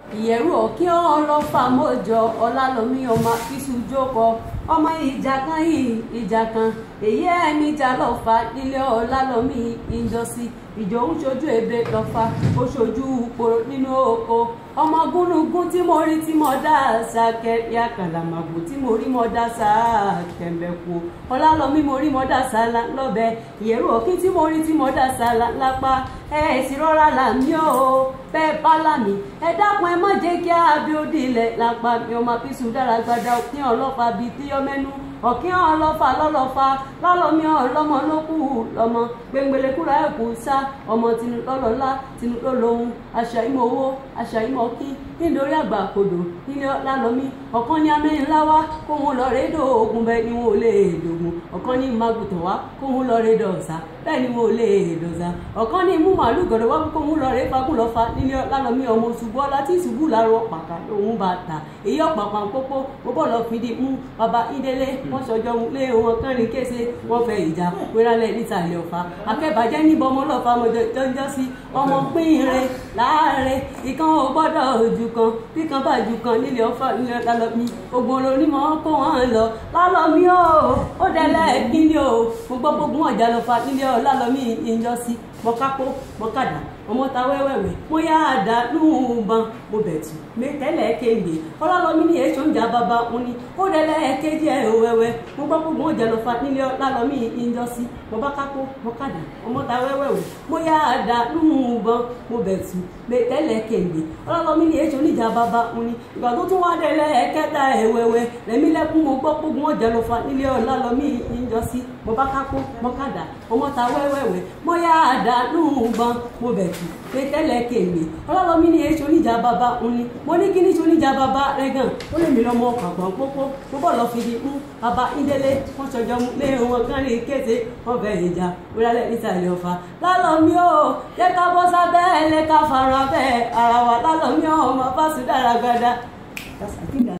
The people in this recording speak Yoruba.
ìyẹ̀rù òkè ọlọ́fà mọ́jọ ọlálọ́mí ọmọ iṣu jókòó ọmọ ìjà kan yìí ìjà kan èyí ẹni ìjà lọ́fà nílé ọlálọ́mí ìjọsí ìjọ ń ṣojú ebe lọ́fà ó ṣojú poro nínú oko ọmọ gúnugún tí mo rí tí mo dá sàkẹ́ ya kàlàmàgbò tí mo rí mo dá sàkẹ́mbẹ̀kù ọlálọ́mí mo rí mo dá sàlá lọ́bẹ̀ ìyẹ̀rù òkè tí mo rí tí mo dá sàlá lápá ẹ̀ sì rọra là mí o bẹ́ẹ̀ bá lámì ẹ dákun ẹ má jẹ́ kí abiodun ilẹ̀ lápá mi ọmọ abisu dára gbada òkín ọlọ́pàá bíi tíyọ́mẹ́nu ọ̀kín ọlọ́fà lọ́lọ́fà lọ́lọ́mí ọlọ́mọ ló kù lọ́mọ gbẹngbẹlẹ́kúra ẹ̀kú sá ọmọ tinú lọ́lọ́lá tinú lọ́lọ́hún àṣà ìmọ̀ owó àṣà ìmọ̀ kí nítorí àgbà kodò nílé lálọ́mí ọ̀kan ní amẹ́rin láwá kóhun lọ rédò ogun bẹ́ẹ̀ ni wọn ò lè dògùn ọ̀kan ní magùtàn wá kóhun lọ rédò ọ̀sà bẹ́ẹ̀ ni wọn ò lè dòzà ọ̀kan ní mú màálù gọ̀dọ̀ wá kóhun lọ ré fagún lọ fa nílé lálọ́mí ọmọ ṣubú ọlá tí ṣubú làárọ̀ pàkà lòun bá ta èyí ọ̀pàpà pópó mo bọ̀ lọ fìdí mú baba ìdílé wọ́n sọjọ́ lé wọn kẹrin kése wọ́n fẹ́ ìjà wérálẹ̀ nísàlẹ̀ ọ̀fà akẹ́bàjẹ́ níbọn ọmọ ọlọ́fà mọ̀jọ́jọ́ sí ọmọ pínrin láàárẹ̀ ìkan ò gbọ́dọ̀ ojú kan bí kan bá ju kan nílé ọ̀fà nílé lálọ́mí ogun olónímọ̀ kó wọn lọ lálọ́mí o ó dẹ́lẹ̀ kíni o mo gbọ́ gbogbo ọjà lọ́fà nílé lálọ́mí ìjọsí mọ́kápó mọ́kàdá ọmọ ta wẹ́wẹ́wẹ́ mo yá àdá lùbọn mo bẹ̀tù tẹ́lẹ̀ kéde ọlọ́lọ́mí ní èso ń jà bàbá òun ni ó dẹ́lẹ̀ kéde ẹ̀ wẹ́wẹ́ mo gbọ́ gbogbo ọjà lọ́fà nílé lálọ́mí ìjọsí mo bá kápó mọ́kàdá ọmọ ta wẹ́wẹ́wẹ́ mo yá àdá lùbọn mo bẹ̀tù tẹ́lẹ̀ kéde ọlọ́lọ́mí ní èso ń jà bàbá òun ni ìgbà tó tún wá dẹ́lẹ̀ kẹta ẹ̀ wẹ́wẹ́ rẹ̀mí lẹ́kún mo gbọ́ gbogbo ọjà lọ́fà nílé lálọ́mí ìjọsí mo bá kápó mọ́kàdá ọmọ ta wẹ́wẹ́wẹ́ mo yá àdá lùbọn mo bẹ̀tù pé tẹ́lẹ̀ kéde ọlọ́lọ́mí ní èso oníjà bàbá òun ni mo ní kí ní ṣe oníjà bàbá rẹ gan ó lè mí lọ́mọ pàgbọ́n pópó mo bọ̀ lọ fi di mú bàbá ìdílé wọ́n ṣọjọ́ mu lé wọn kán rí kété wọ́n fẹ́ ìjà wíwálẹ̀ nísàlẹ̀ ọ̀fà lálọ́mí o jẹ́ ká bọ́ sábẹ́ ẹ̀ lẹ́ka fara bẹ́ẹ̀ ara wa lálọ́mí ọmọ fásitì dára gbada.